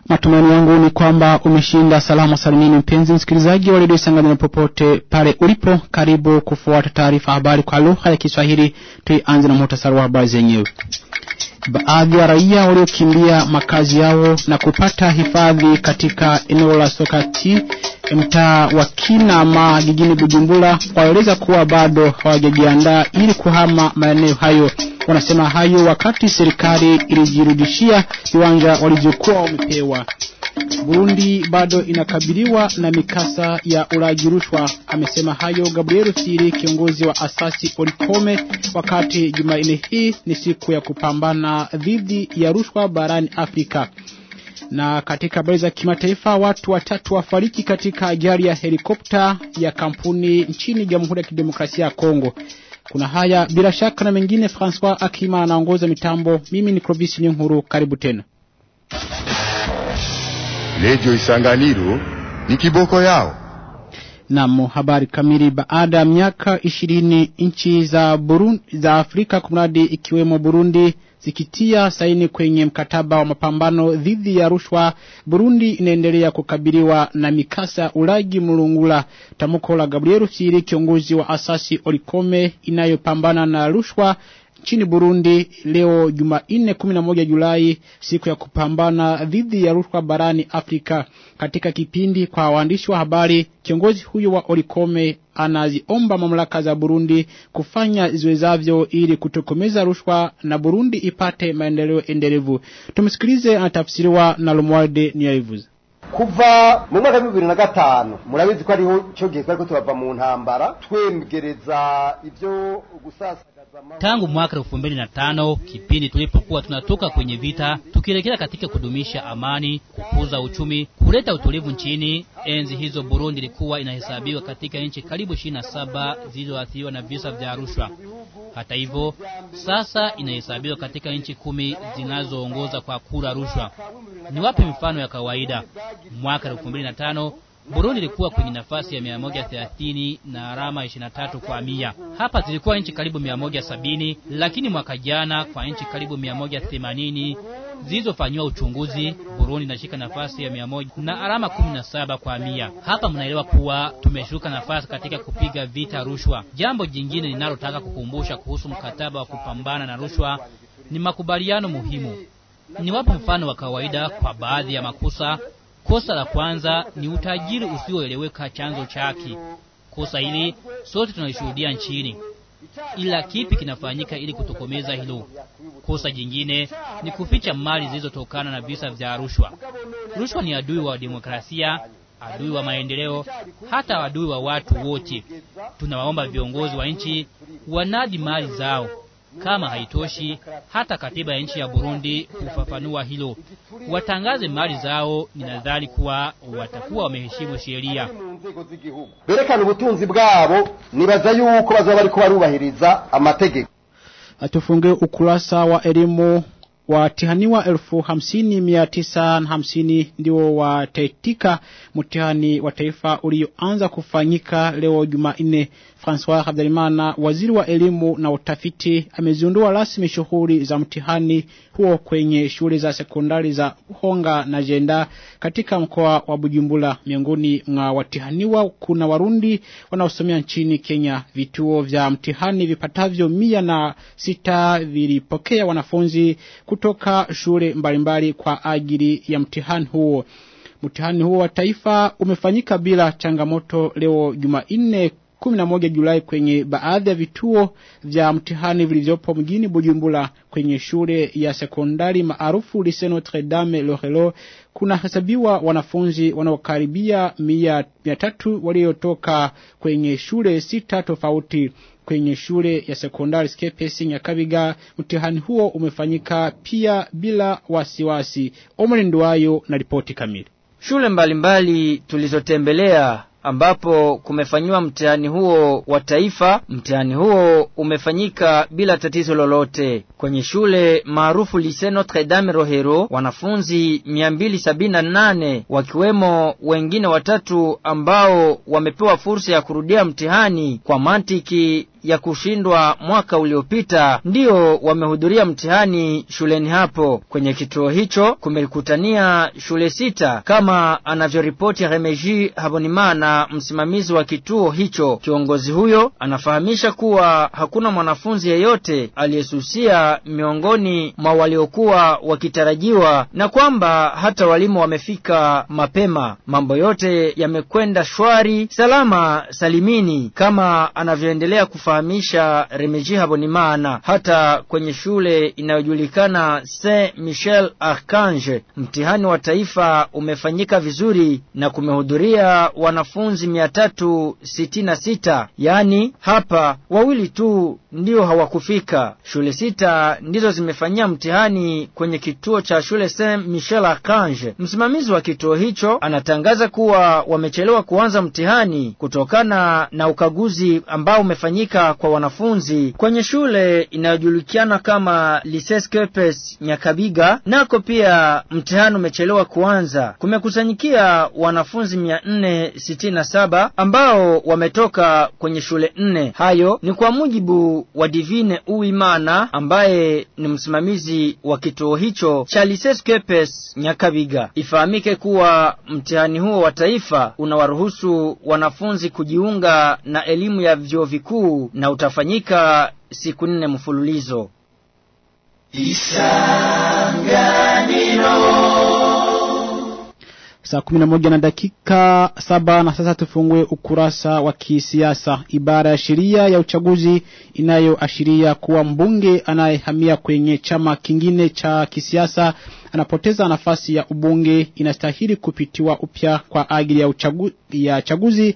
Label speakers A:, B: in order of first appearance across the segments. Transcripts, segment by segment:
A: Matumaini yangu ni kwamba umeshinda salama salimini mpenzi msikilizaji wa redio Isanganyiro popote pale ulipo. Karibu kufuata taarifa habari kwa lugha ya Kiswahili. Tuianze na muhtasari wa habari zenyewe. Baadhi ya raia waliokimbia makazi yao na kupata hifadhi katika eneo la Sokati mtaa wa Kinama jijini Bujumbura waeleza kuwa bado hawajajiandaa ili kuhama maeneo hayo. Wanasema hayo wakati serikali ilijirudishia viwanja walizokuwa wamepewa. Burundi bado inakabiliwa na mikasa ya ulaji rushwa. Amesema hayo Gabriel Siri, kiongozi wa asasi Olikome, wakati Jumanne hii ni siku ya kupambana dhidi ya rushwa barani Afrika. Na katika habari za kimataifa, watu watatu wafariki katika ajali ya helikopta ya kampuni nchini Jamhuri ya Kidemokrasia ya Kongo. Kuna haya bila shaka na mengine. Francois Akima anaongoza mitambo. Mimi ni Clovis Nyuhuru, karibu tena.
B: Redio Isanganiro ni kiboko yao.
A: Naam, habari kamili. Baada ya miaka ishirini nchi za Burundi, za Afrika kumradi ikiwemo Burundi zikitia saini kwenye mkataba wa mapambano dhidi ya rushwa, Burundi inaendelea kukabiliwa na mikasa ulaji mlungula. Tamko la Gabriel Siri, kiongozi wa asasi Olikome inayopambana na rushwa nchini Burundi leo Jumanne 11 Julai, siku ya kupambana dhidi ya rushwa barani Afrika. Katika kipindi kwa waandishi wa habari, kiongozi huyo wa Olikome anaziomba mamlaka za Burundi kufanya ziwezavyo ili kutokomeza rushwa na Burundi ipate maendeleo endelevu. Tumsikilize, anatafsiriwa na Lomwarde Niyabivuze.
C: kuva mu mwaka wa bibiri na gatanu murabizi ko ariho cyo gihe twari ko turava mu ntambara twemgereza ibyo gusasa
D: Tangu mwaka elfu mbili na tano kipindi tulipokuwa tunatoka kwenye vita tukielekea katika kudumisha amani, kukuza uchumi, kuleta utulivu nchini. Enzi hizo Burundi ilikuwa inahesabiwa katika nchi karibu ishirini na saba zilizoathiriwa na visa vya rushwa. Hata hivyo, sasa inahesabiwa katika nchi kumi zinazoongoza kwa kura rushwa. Ni wapi mfano ya kawaida? Mwaka elfu mbili na tano Burundi ilikuwa kwenye nafasi ya 130 na alama 23 kwa mia. Hapa zilikuwa nchi karibu 170, lakini mwaka jana kwa nchi karibu 180 zilizofanyiwa uchunguzi, Burundi inashika nafasi ya 100 na alama 17 kwa mia. Hapa mnaelewa kuwa tumeshuka nafasi katika kupiga vita rushwa. Jambo jingine ninalotaka kukumbusha kuhusu mkataba wa kupambana na rushwa ni makubaliano muhimu. Ni wapo mfano wa kawaida kwa baadhi ya makosa Kosa la kwanza ni utajiri usioeleweka chanzo chake. Kosa hili sote tunalishuhudia nchini, ila kipi kinafanyika ili kutokomeza hilo? Kosa jingine ni kuficha mali zilizotokana na visa vya rushwa. Rushwa ni adui wa demokrasia, adui wa maendeleo, hata adui wa watu wote. Tunawaomba viongozi wa nchi wanadi mali zao. Kama haitoshi, hata katiba ya nchi ya Burundi hufafanua hilo. Watangaze mali zao, ninadhani kuwa watakuwa wameheshimu sheria.
C: berekana ubutunzi bwabo nibaza yuko bazaba bariko barubahiriza amategeko
A: Atufunge ukurasa wa elimu watihaniwa elfu hamsini mia tisa na hamsini ndio wataitika mtihani wa taifa ulioanza kufanyika leo Jumanne. Francois Habyarimana, waziri wa elimu na utafiti, amezindua rasmi shughuli za mtihani huo kwenye shule za sekondari za Honga na Jenda katika mkoa wa Bujumbura. Miongoni mwa watihaniwa kuna Warundi wanaosomea nchini Kenya. Vituo vya mtihani vipatavyo mia na sita vilipokea wanafunzi kutoka shule mbalimbali kwa ajili ya mtihani huo. Mtihani huo wa taifa umefanyika bila changamoto leo Jumanne 11 Julai kwenye baadhi ya vituo vya mtihani vilivyopo mjini Bujumbura kwenye shule ya sekondari maarufu Lycée Notre Dame Lorelo kuna hesabiwa wanafunzi wanaokaribia mia, mia tatu waliotoka kwenye shule sita tofauti kwenye shule ya sekondari Skepesi Nyakabiga. Mtihani huo umefanyika pia bila wasiwasi. Omri Nduwayo na ripoti kamili.
E: Shule mbalimbali tulizotembelea ambapo kumefanyiwa mtihani huo wa taifa. Mtihani huo umefanyika bila tatizo lolote. Kwenye shule maarufu Lycée Notre Dame Rohero, wanafunzi 278 wakiwemo wengine watatu ambao wamepewa fursa ya kurudia mtihani kwa mantiki ya kushindwa mwaka uliopita ndio wamehudhuria mtihani shuleni hapo. Kwenye kituo hicho kumekutania shule sita kama anavyoripoti Remeji Habonimana, msimamizi wa kituo hicho. Kiongozi huyo anafahamisha kuwa hakuna mwanafunzi yeyote aliyesusia miongoni mwa waliokuwa wakitarajiwa na kwamba hata walimu wamefika mapema. Mambo yote yamekwenda shwari salama salimini, kama anavyoendelea kufahamisha Remeji Habonimana. Hata kwenye shule inayojulikana Saint Michel Archange, mtihani wa taifa umefanyika vizuri na kumehudhuria wanafunzi mia tatu sitini na sita yaani hapa wawili tu ndio hawakufika. Shule sita ndizo zimefanyia mtihani kwenye kituo cha shule Saint Michel Archange. Msimamizi wa kituo hicho anatangaza kuwa wamechelewa kuanza mtihani kutokana na ukaguzi ambao umefanyika kwa wanafunzi kwenye shule inayojulikana kama Lycée Kepes Nyakabiga, nako pia mtihani umechelewa kuanza. Kumekusanyikia wanafunzi mia nne sitini na saba ambao wametoka kwenye shule nne. Hayo ni kwa mujibu wa Divine Uimana ambaye ni msimamizi wa kituo hicho cha Lycée Kepes Nyakabiga. Ifahamike kuwa mtihani huo wa taifa unawaruhusu wanafunzi kujiunga na elimu ya vyuo vikuu na utafanyika siku nne mfululizo.
A: Saa kumi na moja na dakika saba na sasa tufungue ukurasa wa kisiasa. Ibara ya sheria ya uchaguzi inayoashiria kuwa mbunge anayehamia kwenye chama kingine cha kisiasa anapoteza nafasi ya ubunge inastahili kupitiwa upya kwa ajili ya, uchagu, ya chaguzi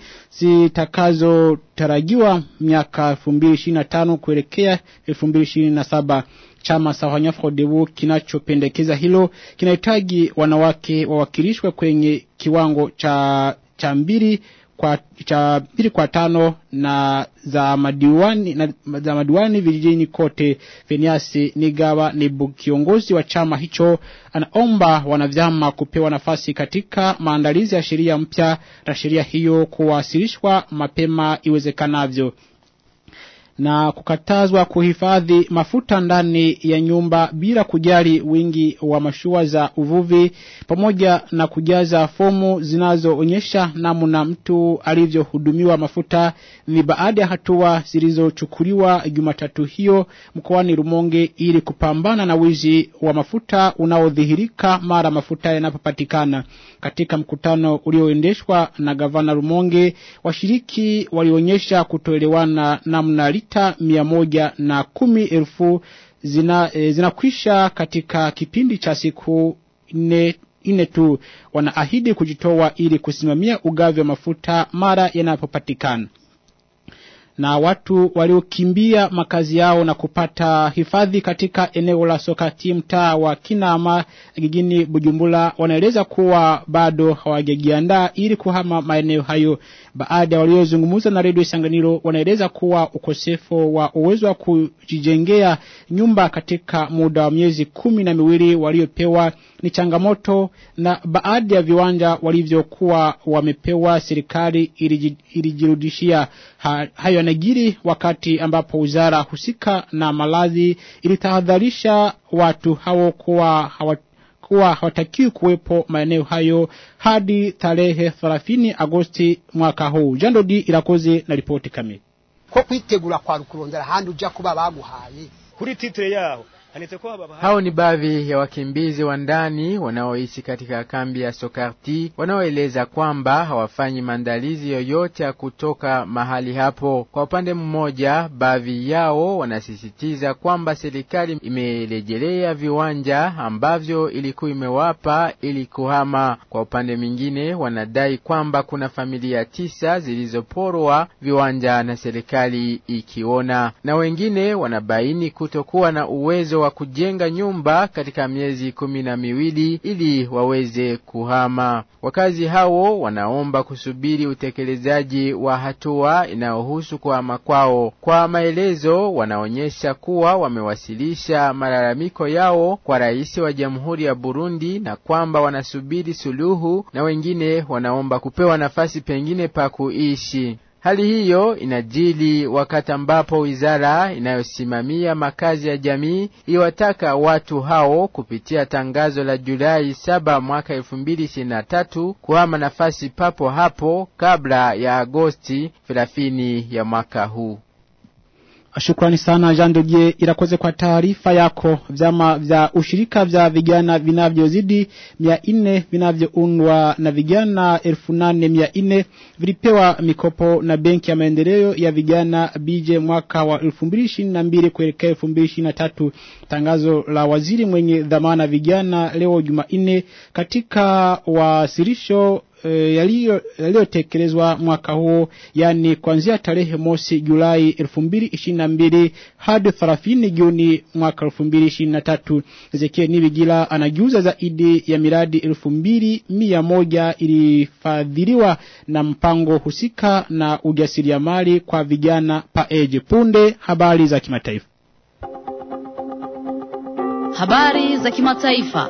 A: zitakazotarajiwa miaka 2025 kuelekea 2027. Chama Sahanya Frodebu kinachopendekeza hilo kinahitaji wanawake wawakilishwe kwenye kiwango cha cha mbili kwa cha mbili kwa tano na za madiwani na za madiwani vijijini kote. Veniasi Nigawa ni kiongozi wa chama hicho, anaomba wanavyama kupewa nafasi katika maandalizi ya sheria mpya na sheria hiyo kuwasilishwa mapema iwezekanavyo na kukatazwa kuhifadhi mafuta ndani ya nyumba bila kujali wingi wa mashua za uvuvi pamoja na kujaza fomu zinazoonyesha namna mtu alivyohudumiwa mafuta ni baada ya hatua zilizochukuliwa Jumatatu hiyo mkoani Rumonge ili kupambana na wizi wa mafuta unaodhihirika mara mafuta yanapopatikana. Katika mkutano ulioendeshwa na gavana Rumonge, washiriki walionyesha kutoelewana namna lita mia moja na kumi elfu zina, e, zinakwisha katika kipindi cha siku nne nne tu. Wanaahidi kujitoa ili kusimamia ugavi wa mafuta mara yanapopatikana na watu waliokimbia makazi yao na kupata hifadhi katika eneo la Sokati mtaa wa Kinama jijini Bujumbura wanaeleza kuwa bado hawajajiandaa ili kuhama maeneo hayo. Baada ya waliozungumza na redio Isanganiro wanaeleza kuwa ukosefu wa uwezo wa kujijengea nyumba katika muda wa miezi kumi na miwili waliopewa ni changamoto, na baadhi ya viwanja walivyokuwa wamepewa serikali ilijirudishia ha, hayo yanajiri wakati ambapo wizara husika na malazi ilitahadharisha watu hao kuwa hawa kuwa hawatakiwi kuwepo maeneo hayo hadi tarehe 30 Agosti mwaka huu. Jandodi irakoze na ripoti kamili.
F: ko kwitegura kwa rukurondera handi uja kuba baguhaye
G: kuri titre yaho
H: hao ni baadhi ya wakimbizi wa ndani wanaoishi katika kambi ya Sokarti wanaoeleza kwamba hawafanyi maandalizi yoyote ya kutoka mahali hapo. Kwa upande mmoja, baadhi yao wanasisitiza kwamba serikali imerejelea viwanja ambavyo ilikuwa imewapa ili kuhama. Kwa upande mwingine, wanadai kwamba kuna familia tisa zilizoporwa viwanja na serikali ikiona, na wengine wanabaini kutokuwa na uwezo wa kujenga nyumba katika miezi kumi na miwili ili waweze kuhama. Wakazi hao wanaomba kusubiri utekelezaji wa hatua inayohusu kuhama kwao. Kwa maelezo, wanaonyesha kuwa wamewasilisha malalamiko yao kwa rais wa Jamhuri ya Burundi na kwamba wanasubiri suluhu, na wengine wanaomba kupewa nafasi pengine pa kuishi. Hali hiyo inajili wakati ambapo wizara inayosimamia makazi ya jamii iwataka watu hao kupitia tangazo la Julai saba mwaka elfu mbili ishirini na tatu kuhama nafasi papo hapo kabla ya Agosti thelathini ya mwaka huu.
A: Shukrani sana Jean Dodie irakoze kwa taarifa yako. Vyama vya ushirika vya vijana vinavyozidi mia nne vinavyoundwa na vijana elfu nane mia nne vilipewa mikopo na benki ya maendeleo ya vijana BJ mwaka wa 2022 kuelekea 2023. Tangazo la waziri mwenye dhamana vijana leo Jumanne katika wasilisho e, yaliyotekelezwa mwaka huo yani kuanzia tarehe mosi Julai 2022 hadi 30 Juni mwaka 2023. Ezekiel Nibigila anajuza zaidi ya miradi 2100 ilifadhiliwa na mpango husika na ujasiriamali kwa vijana paeje. Punde habari za kimataifa.
G: Habari za kimataifa.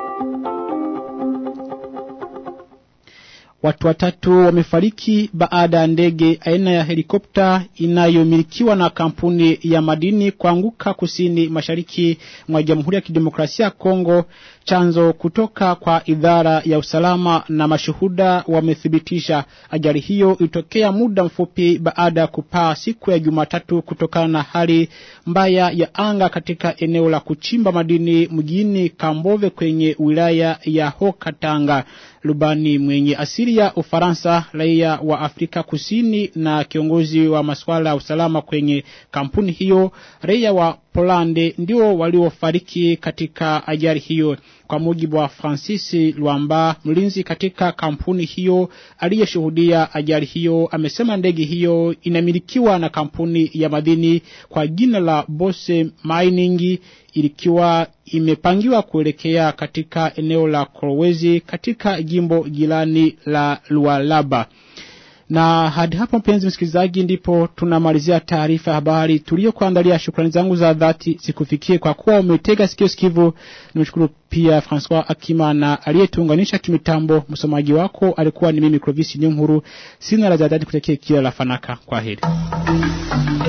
A: Watu watatu wamefariki baada ya ndege aina ya helikopta inayomilikiwa na kampuni ya madini kuanguka kusini mashariki mwa Jamhuri ya Kidemokrasia ya Kongo. Chanzo kutoka kwa idara ya usalama na mashuhuda wamethibitisha ajali hiyo ilitokea muda mfupi baada ya kupaa siku ya Jumatatu kutokana na hali mbaya ya anga katika eneo la kuchimba madini mjini Kambove kwenye wilaya ya Hokatanga. Lubani mwenye asili ya Ufaransa, raia wa Afrika Kusini na kiongozi wa masuala ya usalama kwenye kampuni hiyo, raia wa Polande ndio waliofariki katika ajali hiyo. Kwa mujibu wa Francis Luamba, mlinzi katika kampuni hiyo aliyeshuhudia ajali hiyo, amesema ndege hiyo inamilikiwa na kampuni ya madini kwa jina la Bose Mining ilikiwa imepangiwa kuelekea katika eneo la Kolwezi katika jimbo jirani la Lualaba. Na hadi hapo mpenzi msikilizaji, ndipo tunamalizia taarifa ya habari tuliyokuandalia. Shukrani zangu za dhati zikufikie kwa kuwa umetega sikio sikivu. Nimshukuru pia Francois Akimana aliyetuunganisha kimitambo. Msomaji wako alikuwa ni mimi Clovis Nyuhuru. Sina la zaidi kutekea kila la fanaka. Kwa heri.